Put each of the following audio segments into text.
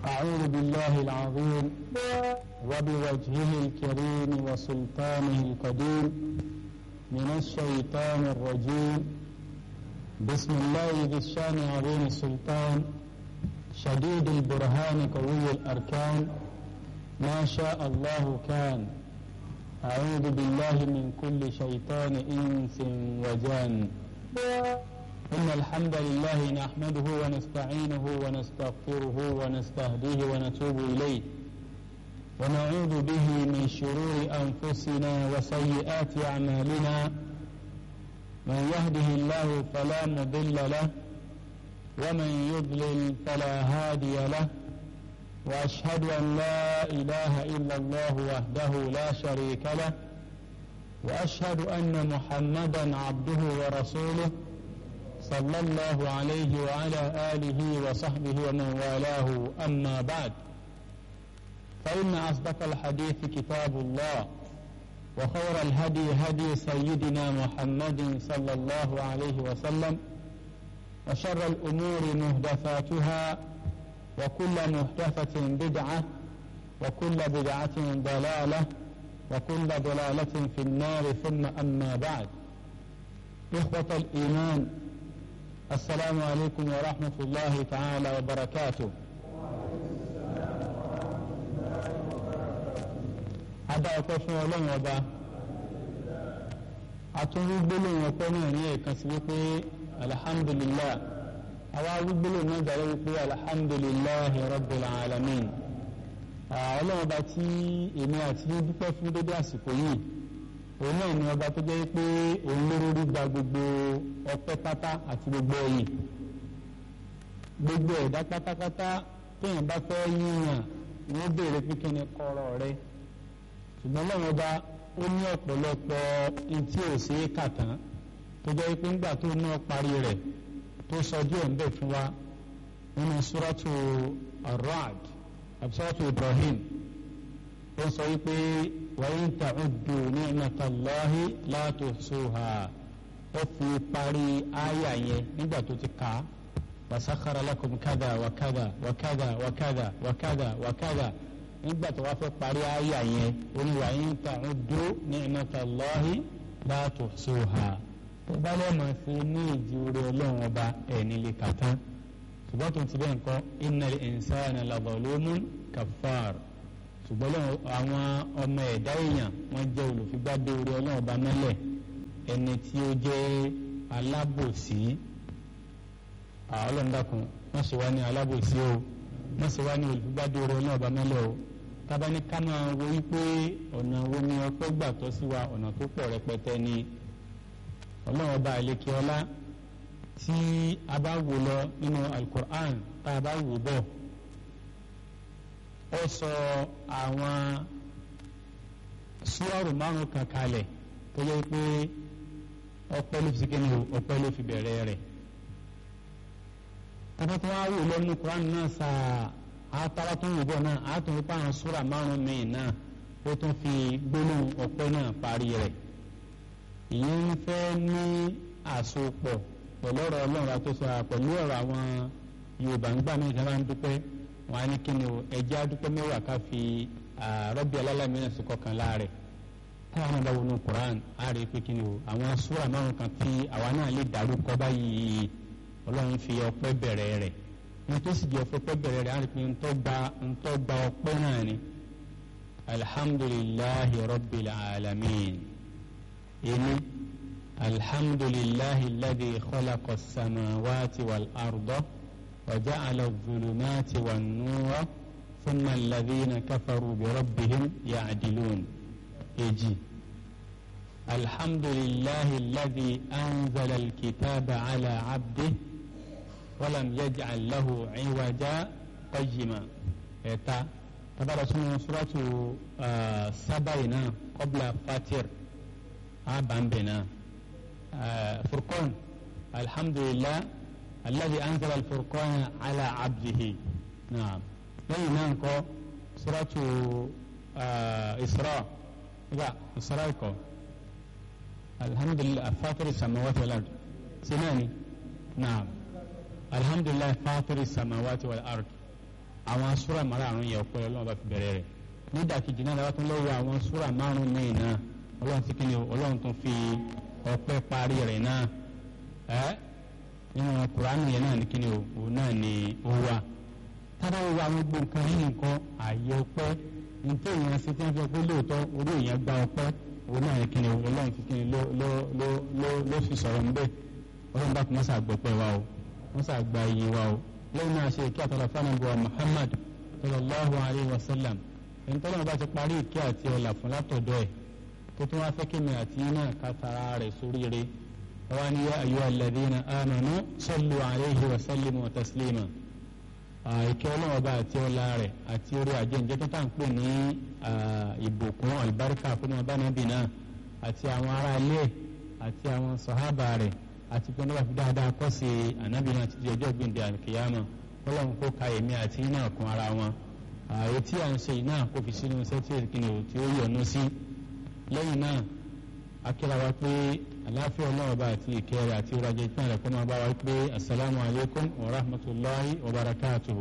أعوذ بالله العظيم وبوجهه الكريم وسلطانه القديم من الشيطان الرجيم بسم الله ذي الشان عظيم السلطان شديد البرهان قوي الأركان ما شاء الله كان أعوذ بالله من كل شيطان إنس وجان إن الحمد لله نحمده ونستعينه ونستغفره ونستهديه ونتوب إليه ونعوذ به من شرور أنفسنا وسيئات أعمالنا من يهده الله فلا مضل له ومن يضلل فلا هادي له وأشهد أن لا إله إلا الله وحده لا شريك له وأشهد أن محمدا عبده ورسوله صلى الله عليه وعلى آله وصحبه ومن والاه أما بعد فإن أصدق الحديث كتاب الله وخير الهدي هدي سيدنا محمد صلى الله عليه وسلم وشر الأمور مهدفاتها وكل محدثة بدعة وكل بدعة ضلالة وكل ضلالة في النار ثم أما بعد إخوة الإيمان السلام عليكم ورحمة الله تعالى وبركاته Adá ọpẹ́ fún Ọlọ́run ọba atúnrúgbólóhùn ọpẹ́ náà ní ẹ̀kan sí wípé alhamdulillah àwa arúgbólóhùn náà dàrẹ́ wípé alhamdulillah rabbil alamin Ọlọ́run ọba tí èmi àti dúpẹ́ fún dédé àsìkò yìí òun náà ni ọba tó jẹ́ pé òun lórí gba gbogbo ọpẹ́ pátá àti gbogbo ẹ̀yìn gbogbo ẹ̀dá pátápátá téèyàn bá fẹ́ yíyàn wọ́n béèrè pé kí ni kọ́rọ̀ rẹ ṣùgbọ́n lọ́wọ́ ọba ó ní ọ̀pọ̀lọpọ̀ etí ò sí kà tán tó jẹ́ pé ńgbà tó náà parí rẹ̀ tó sọ díẹ̀ ń bẹ̀ fún wa nínú suratu ar-Ra'd àti suratu Ibrahim ó sọ wípé wa in ta'uddu ni'matallahi la tuhsuha ó fi parí àyà yẹn nígbà tó ti kà á wa sakhara lakum kada wa kada wa kada wa kada wa kada wa kada nígbà tó wá fẹ́ parí àyà yẹn ó ní wa in ta'uddu ni'matallahi la tuhsuha tó bá lọ́mọ sí ní ìjì orí ọlọ́run ọba ẹ̀ nílé kàtá ṣùgbọ́n tó ti bẹ́ẹ̀ nǹkan innal insana la zalumun kaffar ṣùgbọ́n àwọn ọmọ ẹ̀dá èèyàn wọ́n jẹ́ olùfigbádé orí ọlọ́run ọba mẹ́lẹ̀ ẹni tí ó jẹ́ alábòsí ọlọ́run dákun wọ́n ṣe wá ní alábòsí o wọ́n ṣe wá ní olùfigbádé orí ọlọ́run ọba mẹ́lẹ̀ o tábà ní ká máa wo wípé ọ̀nà wo ni ọpẹ́ gbà tọ́ sí wa ọ̀nà tó pọ̀ rẹpẹtẹ ni ọlọ́run ọba àlekè ọlá tí a bá wò lọ nínú alukur'an tá a bá wò bọ̀ ó sọ àwọn súwárù márùn kan kalẹ̀ tó yẹ pé ọpẹ́ ló fi kíni o ọpẹ́ ló fi bẹ̀rẹ̀ rẹ̀ tọ́pọ́tọ́ wá wò lọ́nu Quran náà sáà àtàrà tó ń wò bọ̀ náà àtún wípé àwọn súrà márùn míì náà ó tún fi gbólóhùn ọpẹ́ náà parí rẹ̀ ìyẹn ń fẹ́ ní àsopọ̀ pẹ̀lú ọ̀rọ̀ ọlọ́run àtúnṣe pẹ̀lú ọ̀rọ̀ àwọn Yorùbá ń gbà mí ìjọba ń dúpẹ́ wọn á ní kí ni o ẹjẹ́ adúpẹ́ mẹ́wàá ká fi rọ́bì alálàmínà sí kọkàn láàrẹ̀ táwọn náà bá wọnú Quran á rí i pé kí ni o àwọn súrà márùn kan tí àwa náà lè dárúkọ báyìí Ọlọ́run fi ọpẹ́ bẹ̀rẹ̀ rẹ̀ wọn tó sì jẹ́ ọpẹ́ bẹ̀rẹ̀ rẹ̀ á rí i pé ntọ́ gba ntọ́ gba ọpẹ́ náà ni alhamdulillahi rabbil alamin èmi alhamdulillahi alladhi khalaqa as-samawati wal arda. وجعل الظلمات والنور ثم الذين كفروا بربهم يعدلون يجي الحمد لله الذي أنزل الكتاب على عبده ولم يجعل له عوجا قيما إتا تبارك اسمه سورة آه سبعنا قبل فاتر عبان بنا آه فرقون الحمد لله الذي أنزل الفرقان على عبده نعم لين نانكو سورة آه إسراء لا إسراء كو الحمد لله فاطر السماوات والأرض سناني نعم الحمد لله فاطر السماوات والأرض àwọn súrà márùn yẹn ọpẹ́ ọlọ́run bá fi bẹ̀rẹ̀ rẹ̀ nídàkejì náà lábàtún lọ́wọ́ àwọn súrà márùn míì náà ọlọ́run ti kíni ọlọ́run tún fi ọpẹ́ parí rẹ̀ náà ẹ́ nínú kùránù yẹn náà ní kíni òun náà ni ó wà tábà wo àwọn gbogbo nǹkan yìí nǹkan ààyè ọpẹ́ nítorí èèyàn ṣe tí wọ́n fi ọpẹ́ lóòótọ́ orí èèyàn gba ọpẹ́ òun náà ní kíni ọlọ́run fi kíni ló ló ló ló ló fi sọ̀rọ̀ ń bẹ̀ ọlọ́run bá kí wọ́n ṣàgbọ́pẹ́ wa o wọ́n ṣàgbà iye wa o lẹ́yìn náà ṣe kí àtàlà fánàbọ̀ Muhammad sallallahu alayhi wa sallam ẹni tọ́lọ́mù bá ti parí ìkẹ́ àti ọ̀là fún látọ̀dọ̀ ẹ̀ tó tún wá fẹ́ kí mi àti iná ká tara rẹ̀ sóríire wọ́n ní yá ayọ́ alladhina amanu sallu alayhi wa sallimu wa taslima ìkẹ́ ọlọ́wọ́ bá àti ọ̀là rẹ̀ àti orí àjẹǹjẹ́ tó tà ń pè ní ìbùkún àlùbáríkà fún ọba nàbì náà àti àwọn ará ilé àti àwọn sàhábà rẹ̀ àti pé nígbà tí dáadáa kọ́ sí ànábì náà ti di ọjọ́ gbìndé àlùkìyàmọ̀ ọlọ́run kó ka èmi àti iná kún ara wọn ààyè tí à ń ṣe iná kó fi sínú iṣẹ́ tí èkìní ò tí ó yọ̀nù sí lẹ́yìn náà akíra wa pé àláfíà ọlọ́run ọba àti ìkẹrẹ àti ìrajà ìpín rẹ̀ kó máa bá wa pé asalaamu alaykum wa rahmatulahi wa barakatuhu.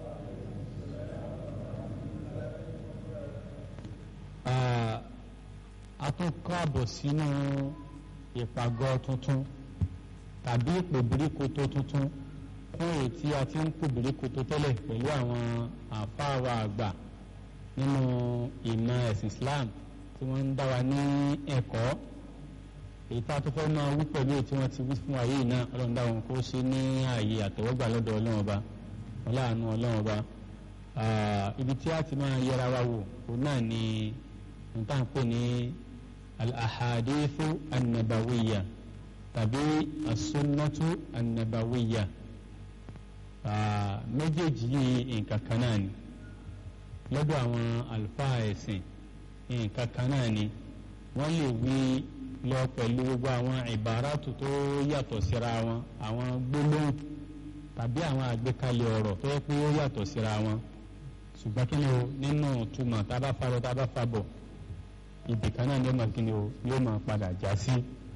a tún kọ́ àbọ̀ sínú ìpàgọ́ tuntun tàbí ìpèbíríkoto tuntun fún èyí tí a ti ń pèbíríkoto tẹ́lẹ̀ pẹ̀lú àwọn àfáàwà àgbà nínú ìmọ̀ ẹ̀sìn Islam tí wọ́n ń dá wa ní ẹ̀kọ́ èyí tá a tó fẹ́ máa wí pẹ̀lú èyí tí wọ́n ti wí fún wa yìí náà ọlọ́run dá wọn kó ṣe ní ààyè àtẹ̀wọ́gbà lọ́dọ̀ ọlọ́run ọba ọláàánú ọlọ́run ọba ibi tí a ti máa yẹra wa wò òun náà ni nǹkan pè ní al-ahadithu an-nabawiyya tàbí as-sunnatu an-nabawiyya méjèèjì yìí nǹkan kan náà ni lọ́dọ̀ àwọn àlùfáà ẹ̀sìn nǹkan kan náà ni wọ́n lè wí lọ pẹ̀lú gbogbo àwọn ìbáràtù tó yàtọ̀ síra wọn àwọn gbólóhùn tàbí àwọn àgbékalẹ̀ ọ̀rọ̀ tó yẹ pé ó yàtọ̀ síra wọn ṣùgbọ́n kí ni o nínú túmọ̀ tá a bá farọ tá a bá fa bọ̀ ibì kan náà ni ó máa kí ni o yóò máa padà já sí.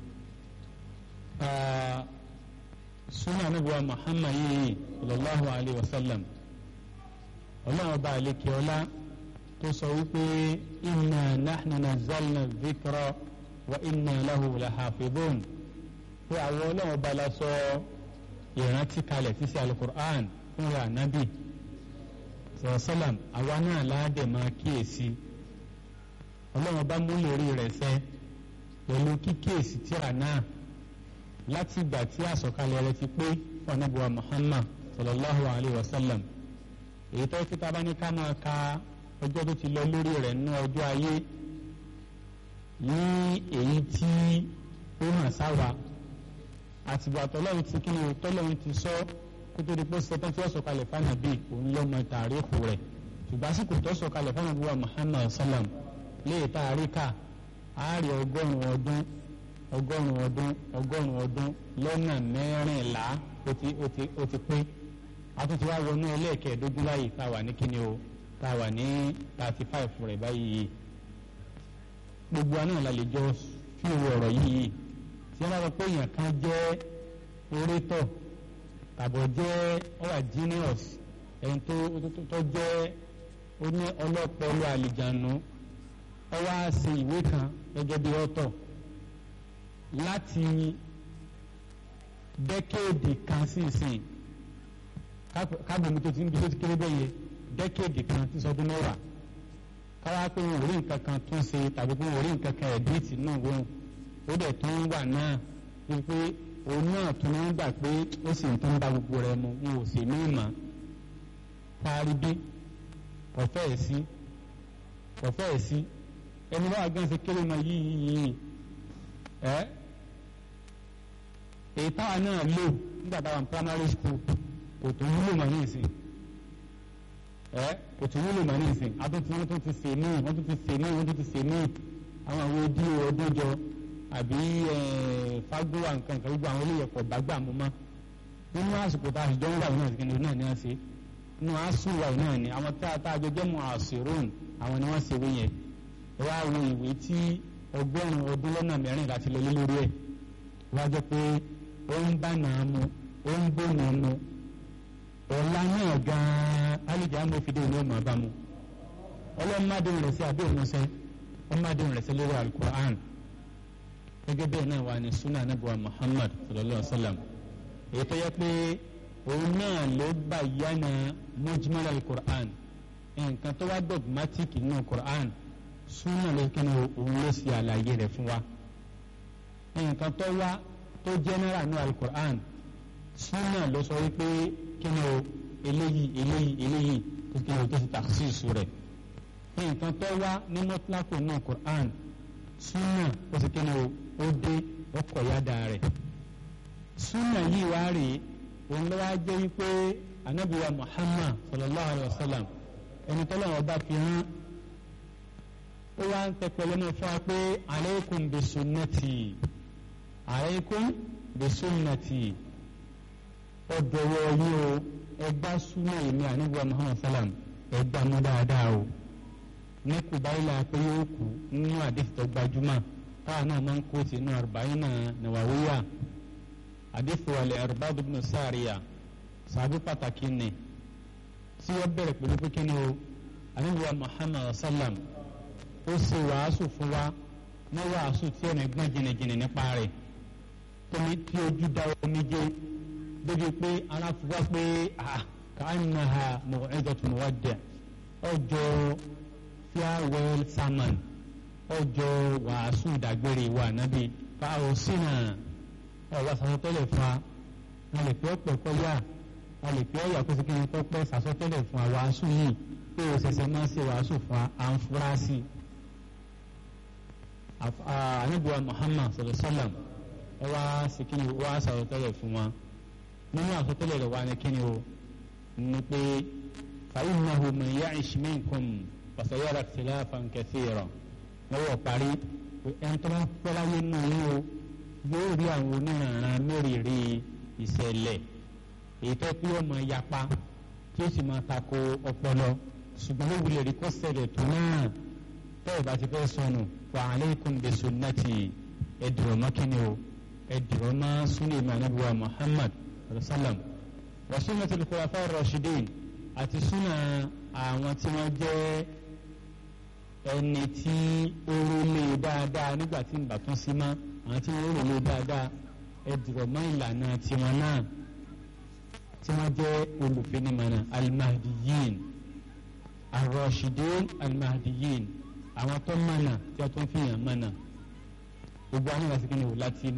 sunna anabiwa muhammad yìí sallallahu alayhi wa sallam ọlọ́run ọba àlekè ọlá tó sọ wípé inna nahnu nazzalna dhikra wa inna lahu lahafidhun pé àwọn ọlọ́run ọba la sọ ìrántí kalẹ̀ tí sí alukur'an fún ra nabi sọ̀rọ̀sọ́làm àwa náà láàdẹ̀ máa kíyèsí ọlọ́run ọba mú lórí rẹ̀ sẹ́ pẹ̀lú kíkíyèsí tíra náà láti ìgbà tí àsọ̀kalẹ̀ rẹ̀ ti pé fún anábùwà muhammad sallallahu alayhi wa sallam èyí tó kí tábà ní ká máa ka ọjọ́ tó ti lọ lórí rẹ̀ nínú ọjọ́ ayé ní èyí tí ó hàn sáwa àtìgbà tọ́lọ́run ti kíni tọ́lọ́run ti sọ kó tó di pé sọtán tí ó sọ̀kalẹ̀ fánàbí òun ló mọ tàríkù rẹ̀ ṣùgbọ́n àsìkò tó sọ̀kalẹ̀ fánàbí wa muhammad sallam léè tàríkà àárí ọgọ́rùn-ún ọdún ọgọ́rùn-ún ọdún ọgọ́rùn-ún ọdún lọ́nà mẹ́rìnlá ó ti pé àtúntí wá wọnú ẹlẹ́ẹ̀kẹ́ẹ̀dógún báyìí tá a wà ní kíni o tá a wà ní thirty five rẹ̀ báyìí gbogbo àná la lè jọ fi owó ọ̀rọ̀ yìí tí wọ́n bá sọ pé èèyàn kan jẹ́ orétọ̀ tàbọ̀ jẹ́ ọ̀wà genius ẹni tó tó jẹ́ oní ọlọ́pọ̀lọ́ àlìjànú ó wá ṣe ìwé kan gẹ́gẹ́ bí ọ̀tọ̀ láti dẹ́kéèdì kan sí ìsìn kábòmí tó ti ń bí tó ti kéré bẹ́ẹ̀ yẹ dẹ́kéèdì kan tí sọdún mẹ́wàá káwá pé wọn ò rí nǹkan kan tún ṣe tàbí pé wọn ò rí nǹkan kan ẹ̀díìtì náà wọ́n ó dẹ̀ tó ń wà náà wípé òun náà tún ń gbà pé ó sì ń tó ń bá gbogbo rẹ̀ mu wọn ò sì ní ìmọ̀ parí bí ọ̀fẹ́ ẹ̀ sí ọ̀fẹ́ ẹ̀ sí ẹni bá gán ṣe kéré mọ yìí yìí ẹ èyí táwa náà lò nígbà táwa ní primary school kò tó wúlò mọ́ ní ìsìn ẹ kò tó wúlò mọ́ ní ìsìn àtúntí wọ́n tún ti sè mí wọ́n tún ti sè mí wọ́n tún ti sè mí àwọn àwọn ojú ọdún jọ àbí fagbóhà nǹkan kan gbogbo àwọn olóyè pọ̀ bàgbà mú mọ́ nínú àsìkò tá a sì jọ ń wà náà sí kíni náà ni wọ́n ṣe nínú àsùnwà náà ni àwọn tá a tá a jọ jẹ́ mọ́ àṣìrún àwọn ni wọ́n ṣe wé yẹn ẹ wá wo ìwé tí ọgọ́rùn-ún ọdún lọ́nà mẹ́rin láti lọ lé lórí ẹ̀ wá jẹ́ pé ó ń bá nàá mu ó ń bó nàá mu ọ̀la náà gan-an tálíjà àmọ́ òfìdí òní ọmọ àbámu ọlọ́run má dùn rẹ̀ sí àbí òun sẹ́ wọ́n má dùn rẹ̀ sí lórí alukur'an gẹ́gẹ́ bẹ́ẹ̀ náà wà ní sunna anabuwa muhammad sallallahu alaihi wa sallam èyí tó yẹ pé òun náà ló bá yánà mujmal alukur'an nǹkan tó wá dogmatic nínú kur'an sunna ló kí ni òun ló ṣe àlàyé rẹ̀ fún wa nǹkan tó wá tó general nínú alukur'an sunna ló sọ wípé kí ni o eléyìí eléyìí eléyìí tó kí ni o tó ti takhsis rẹ̀ nǹkan tó wá ní mọ́tíláàkù náà Qur'an súnà ó sì kéde ó dé ọkọ̀ yáda rẹ̀ súnà yìí wá rèé òun ló wá jẹ́ wípé anabiwa Muhammad sallallahu alayhi wa sallam ẹni tó lọ́wọ́ bá fi hàn ó wá ń tẹpẹlẹ náà fún wa pé aleikum bi sunnati aleikum bi sunnati ọdọwọ yìí o ẹgbà súnà yìí ní anabiwa Muhammad sallam ẹgbà mú dáadáa o ní kubaila pé yóò kú nínú àdéhùn tó gbajúmọ̀ táwọn náà máa ń kó tinú arba'ina nawawiya àdéhùn wàlẹ̀ Irbad ibn Sariya sàbí pàtàkì ni tí wọ́n bẹ̀rẹ̀ pẹ̀lú pé kíni o àníwá Muhammad sallam ó ṣe wàásù fún wa ní wàásù tí ẹ̀mí gbọ́n jìnnìjìnnì nípa rẹ̀ tómi tí ojú da omi jẹ́ débi pé aláfọwọ́ pé ka'annaha maw'izatu muwaddi' ọjọ́ farewell sermon ọjọ́ wàásù ìdágbére wa nábì fáwọn sínú ọ̀rọ̀ sàsọtẹ́lẹ̀ fún wa a lè pẹ́ ọ̀pẹ̀ kọ́yà a lè pẹ́ ọ̀yà kó sì kí ni kọ́ pẹ́ sàsọtẹ́lẹ̀ fún wa wàásù yìí pé o ṣẹ̀ṣẹ̀ máa ṣe wàásù fún wa à ń fura sí i. anabiwa Muhammad sallallahu alaihi wasallam ẹ wá sí kí ni wá sàsọtẹ́lẹ̀ fún wa nínú àsọtẹ́lẹ̀ rẹ̀ wá ní kí ni o ní pé fa innahu man ya'ish minkum fasayara ikhtilafan kathira lọ́wọ́ parí ẹni tó bá pẹ́ láyé náà yín o yóò rí àwọn oníranran mẹ́rìírí ìṣẹ̀lẹ̀ èyí tó pé ọmọ yapa tí ó sì máa tako ọpọlọ ṣùgbọ́n ló wulẹ̀ rí kó ṣẹlẹ̀ tó náà tẹ́ bá ti fẹ́ sọnù fa alaykum bi sunnati ẹ̀dùrọ̀ mọ́ kíni o ẹ̀dùrọ̀ mọ́ sunni manabuwa Muhammad sallam wa sunnatul khulafa ar-rashidin àti sunna àwọn tí wọ́n jẹ́ ẹni tí ó rólé dáadáa nígbà tí ń bà tún sí mọ́ àwọn tí wọ́n rólé dáadáa ẹ dùrọ̀ mọ́ ìlànà tiwọn náà tí wọ́n jẹ́ olùfinimọ̀nà almahdiyin arọ́ṣidin almahdiyin àwọn tó mọ̀nà tí a tún fi hàn mọ̀nà gbogbo àwọn ìwà sí kí ni wò láti